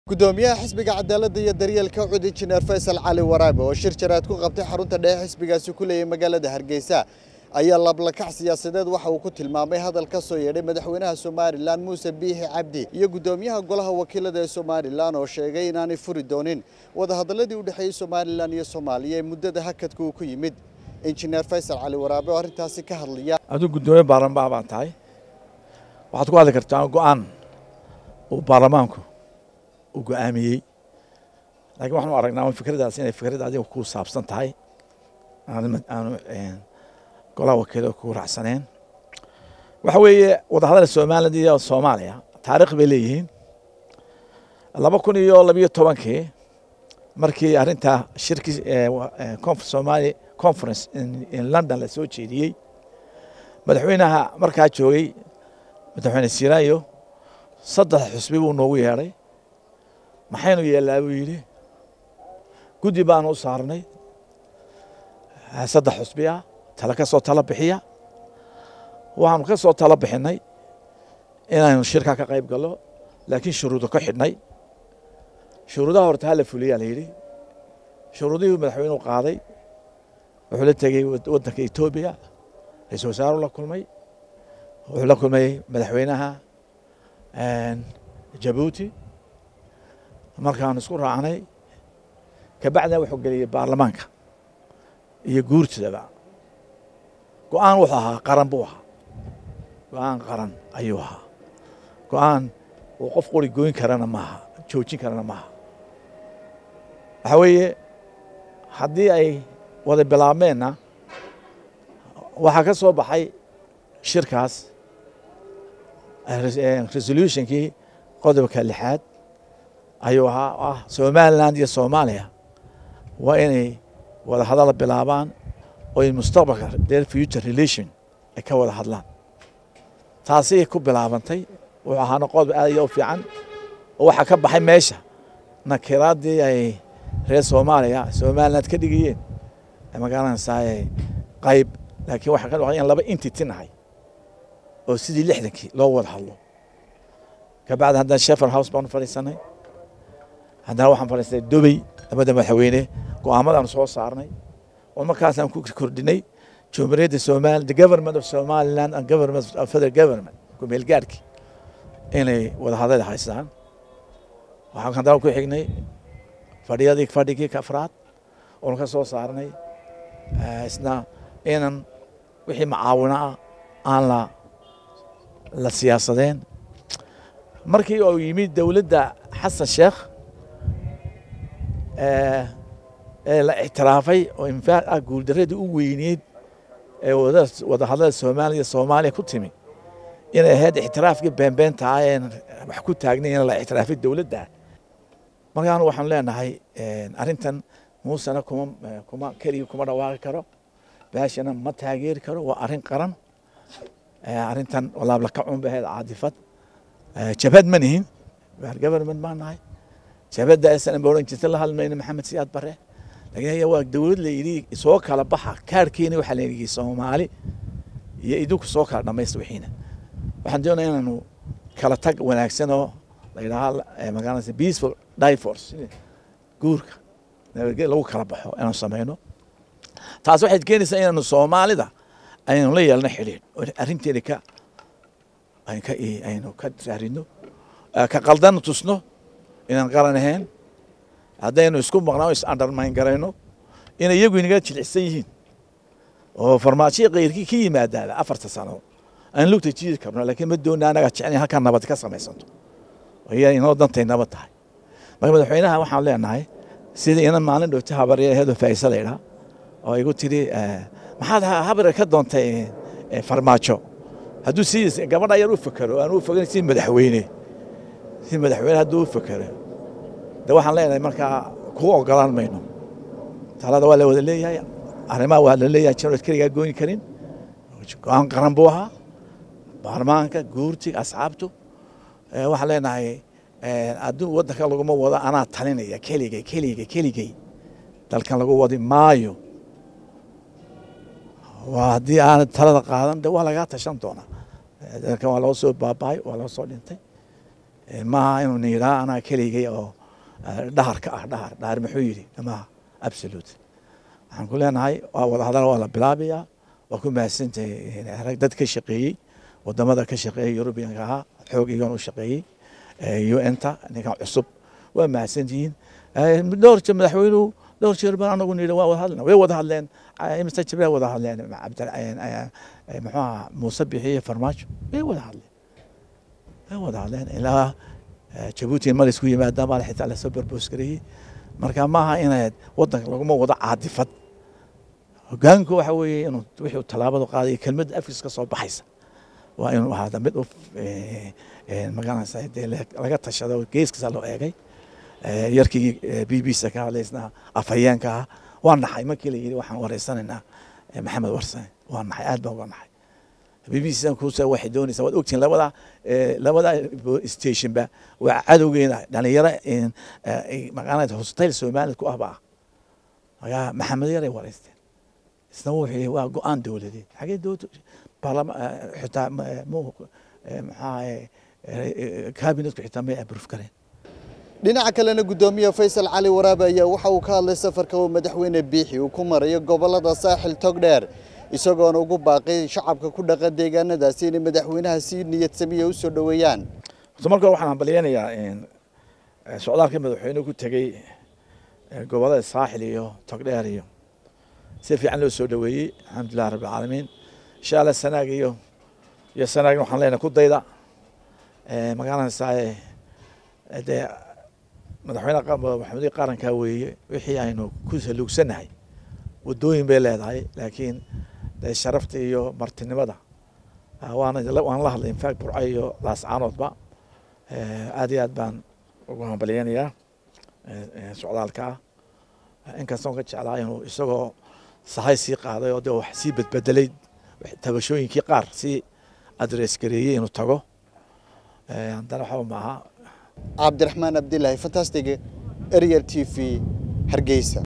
gudoomiyaha xisbiga cadaaladda iyo daryeelka cud injineer faysal cali waraabe oo shir jaraad ku qabtay xarunta dhexe xisbigaasi ku leeyahay magaalada hargeysa ayaa lablakac siyaasadeed waxa uu ku tilmaamay hadal ka soo yeedhay madaxweynaha somalilan muuse biixi cabdi iyo gudoomiyaha golaha wakiilada ee somalilan oo sheegay inaanay furi doonin wadahadaladii u dhexeeyey somalilan iyo soomaaliya ee muddada hakadka uu ku yimid injineer faysal cali waraabe oo arrintaasi ka hadlaya aduu guddoomiye baarlamaan baan tahay waxaad ku hadli kartaa go-aan uu baarlamaanku uu go-aamiyey laakiin waxaanu aragnaa un fikradaas inay fikrad adiga ku saabsan tahay aanu golaha wakiilada ku raacsaneen waxa weeye wadahadal somaliland iyo soomaaliya taarikh bay leeyihiin laba kun iyo labiyo tobankii markii arrinta shirki somali conference in london la soo jeediyey madaxweynaha markaa joogay madaxweyne siraayo saddex xusbi buu noogu yeedhay maxaynu yeellaa buu yidhi guddi baanu u saarnay saddex xusbi ah tala ka soo tala bixiya waxaanu ka soo tala bixinay inaynu shirkaa ka qayb gallo laakiin shuruudo ka xidhnay shuruudaha horta hala fuliyaa la yidhi shuruudihii madaxweynuhu qaaday wuxuu la tegey waddanka etoobiya ra-isul wasaaru la kulmay wuxuu la kulmay madaxweynaha jabuuti markaanu isku raacnay kabacdina wuxuu geliyey baarlamaanka iyo guurtidaba go-aan wuxuu ahaa qaran buu ahaa go-aan qaran ayuu ahaa go-aan uu qof qori goyn karana maaha joojin karana maaha waxaa weeye haddii ay wada bilaabmeenna waxaa ka soo baxay shirkaas resolutionkii qodobka lixaad ayuu ahaa ah somaliland iyo soomaaliya waa inay wada hadal bilaabaan oo ay mustaqbalka their future relation ay ka wada hadlaan taasay ku bilaabantay wuxuu ahaana qodob aad iyo u fiican oo waxaa ka baxay meesha nakiraaddii ay reer soomaaliya somaliland ka dhigayeen magaranaysaa qayb laakiin waxaa ka dhaqay in laba entity nahay oo sidii lixdankii loo wada hadlo kabacdi haddana shefer house baanu fadhiisanay haddana waxaan fadhiisanay dubay labada madaxweyne go-aamadaanu soo saarnay oo markaasaan ku kordhinay jumhuuriyadda somali the government of somaliland and government of federal government kumeel gaarhkii inay wada hadal haystaan waxaan haddana ku xignay fadhiyadii fadhigii afraad oonu ka soo saarnay isna inan wixii macaawino ah aan la la siyaasadeen markii uu yimid dowladda xasan sheekh ee la ictiraafay oo infaaq ah guuldaradii u weyneed ee wadahadlada soomaaliya soomaaliya ku timi inay ahayd ictiraafkii beenbeenta ah een wax ku taagnay in la ictiraafay dowladda markaanu waxaanu leenahay arrintan muusena kuma kuma keligii kuma dhawaaqi karo baashana ma taageeri karo waa arrin qaran arrintan laablakacun bay ahayd caadifad jabhad ma nihin government baan nahay jabhadda aysan ba odhan jirta la hadlmayna maxamed siyaad bare laakiin waa dowlad la yidhi soo kala baxa kaarkeeni waxaa la yidhi soomaali iyo idinku soo kala dhamaysta wixiina waxaan doonaya inaanu kala tag wanaagsan oo la yidhaaha magaalada peaceful divorce guurka nabadged lagu kala baxo inaanu samayno taas waxay keenaysaa inaanu soomaalida aynu la yeelno xidhiidh oo arrinteeda ka aynu ka raarino ka qaldan tusno inaan qaran ahayn haddaynu isku maqnaa is undermine garayno inay iyagu inaga jilcisan yihiin oo farmaajiya kayrkii ka yimaadaaba afarta sano aan lugta jiidi karno laakiin ma doona anaga jecel halkaa nabad ka samaysanto iya inoo dantay nabad tahay marka madaxweynaha waxaan leenahay sidii ina maalin dhowta habarya aheedoo faa'isa la idhaa oo igu tiri maxaad habare ka doontay farmaajo hadduu si gabadha yar u fakero aan u fogan si madaxweyne si madaxweyne hadduu u fakero de waxaan leenahay markaa kuu ogolaan mayno talada waa la wada leeyahay arrimaha waa la leeyahay janood keligaa gooni karin go-aan qaran buu ahaa baarlamaanka guurtiga asxaabtu waxaan leenahay adduun waddanka laguma wado anaa talinaya keligay keligay keligay dalkan lagu wadi maayo waa haddii aanad talada qaadan de waa lagaa tashan doonaa dalkan waa loo soo baabahay waa loo soo dhintay maaha inuu nidhaa anaa keligay oo dhaharka ah dhahar dhahar muxuu yidhi maaha absolute waxaan ku leenahay waa wada hadal waa la bilaabayaa waa ku mahadsantahay rag dad ka shaqeeyey wadamada ka shaqeeyey yurubiyanka ahaa xoog iyoon u shaqeeyey un-ta ninkan cusub waa mahadsantihiin dhowr jeer madaxweynuhu dhowr jeer baan anagu nidhi waa wada hadlena way wada hadleen mr jibril wada hadleen muxuu ahaa muuse bixiye farmaajo way wada hadleen way wada hadleen ilaa jabuuti mar isku yimaadaan baa xitaa lasoo barboos gareeyey marka maaha inaad wadanka laguma wado caadifad hogaanku waxa weeye inuu wixii tallaabadu qaadayo kelmadda afkiis ka soo baxaysa waa inuu ahaada mid u magaranaysa dee laga tashado geeskiisa loo eegay yarkii b b c ka hadlaysnaa afhayeenka ah waa naxay markii la yidhi waxaan wareysanaynaa maxamed warsane waa naxay aad baan uga naxay b b c kuusa waxay doonaysaa waad ogtihin labada labada stationba waa cadowgeena dhalinyaro magaranaysa hostayl soomaalid ku ahba ah magaa maxamed yaray wareysteen isna wuxuu yihi waa go-aan dowladeed xagee dowlad baarlama xitaa maxaa kabinetku xitaa may abruf kareen dhinaca kalena guddoomiye faysal cali waraabe ayaa waxa uu ka hadlay safarka uu madaxweyne biixi uu ku marayo gobolada saaxil togdheer isagoona ugu baaqay shacabka ku dhaqan deegaanadaasi inay madaxweynaha si niyad samiya u soo dhoweeyaan horta marka hore waxaan hambalyeynayaa socdaalka madaxweynuhu ku tegey gobolada saaxil iyo togdheer iyo si fiican loo soo dhoweeyey alxamdulilah rabbi alcaalamiin insha allah sanaag iyo iyo sanaagna waxaan leenahay ku dayda magaranaysaa dee madaxweyne maxamudii qarankaa weeye wixii aynu ku saluugsannahay wadooyin bay leedahay laakiin dee sharafta iyo martinimada waana waan la hadlay infact burco iyo laascaanoodba aad iyo aad baan ugu hambalyeynayaa socdaalka ah inkastoon ka jeclaa inuu isagoo sahay sii qaaday oo dee wax sii bedbedelay tabashooyinkii qaar sii adres gareeyey inuu tago haddana waxba maaha cabdiraxmaan abdilaahi fantastic ariel t v hargeysa